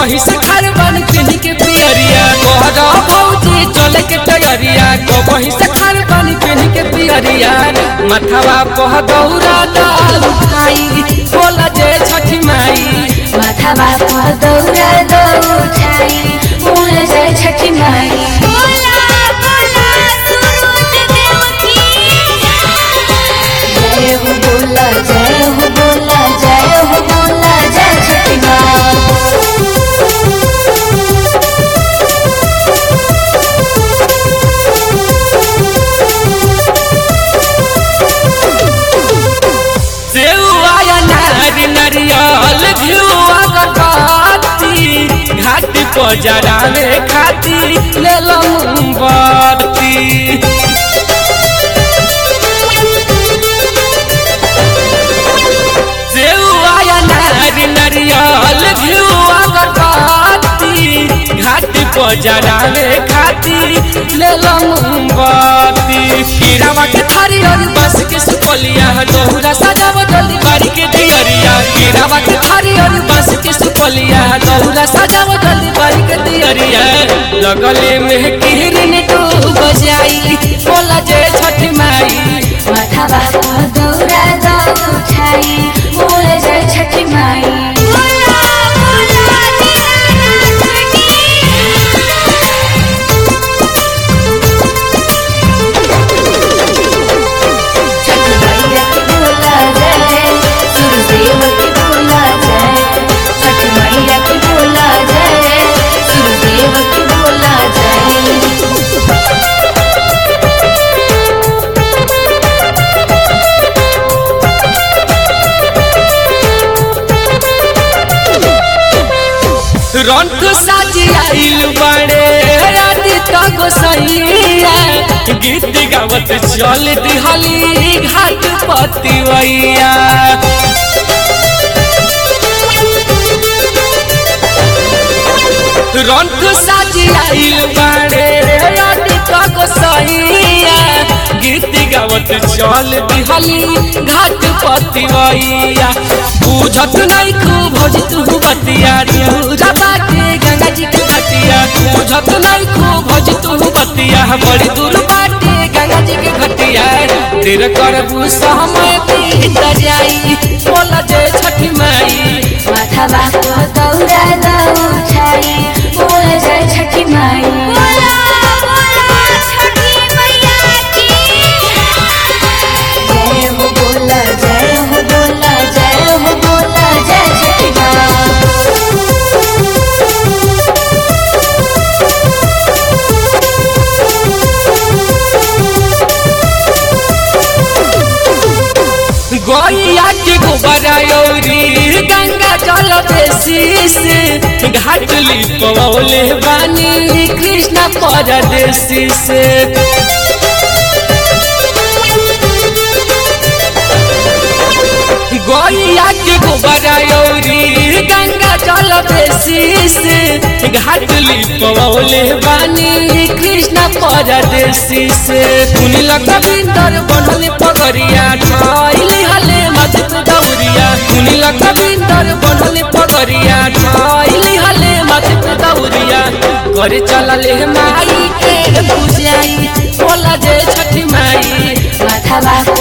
कबही से खार बन पिन के पियरिया कहरा भौजी चले के तैयारिया कबही से खार बन पिन के पियरिया मथवा पह दौरा दा उठाई बोला जे छठी माई माथामा पर दौरा दो उठाई मोर जय छठी माई बोला बोला सुरुज देव की जय हो बोला जय हो बोला जय हो बोला जय छठी माई सेउआ नारी नरियल घिउआ गरबत्ती घाट पर जरावे खाती ले लो मोमबत्ती सेउआ नारी नरियल घिउआ गरबत्ती घाट पर जरावे खाती ले लो मोमबत्ती कीड़ावा के थारी और बस के सुपलिया दोहरा सजाव जल्दी बारी के दियरिया कीड़ावा के थारी और बस के सुपलिया दोहरा सजाव जल्दी बारी के दियरिया लगले में किरन डूब जाई बोला जय छठ माई माथामा पर दौरा दो उठाई मोर जय छठी माई बोला बोला छठी मैया की बोला जय सूर्यदेव की बोला जय छठी मैया की बोला जय सूर्यदेव की बोला जय रंथ साजी आइल बड़े राती तक सैया गीत गावत चल दिहली घाट पतिवैया रंथ साजी आइल बड़े राती तक सैया गीत गावत चल दिहली घाट पतिवैया बुझत नहीं खूब भोज तू बतिया पूजा बाटे गंगा जी के घटिया बुझत नहीं खूब भोज तू बतिया बड़ी दूर बाटे गंगा जी के घटिया तेरे करबू समय बीत जाई बोला जय छठी माई माथामा पर दौरा दो उठाई मोर जय छठी माई बोला बोला छठी मैया की जय हो बोला जय हो बोला जय हो बोला जय छठी माई गैया के गोबरौरी गंगा जल बेसी से घाट लिपवले बानी कृष्ण परदेसी से गैया के गोबरौरी गंगा जल बेसी से घाट लिपवले बानी कृष्ण परदेसी से सुनी लखबिंदर बनल पगरिया ठाइली हले मत दौरिया सुनी लखबिंदर बनल पगरिया ठाइली हले मत दौरिया करे चलले माई के पूजाई बोला जय छठी माई माथामा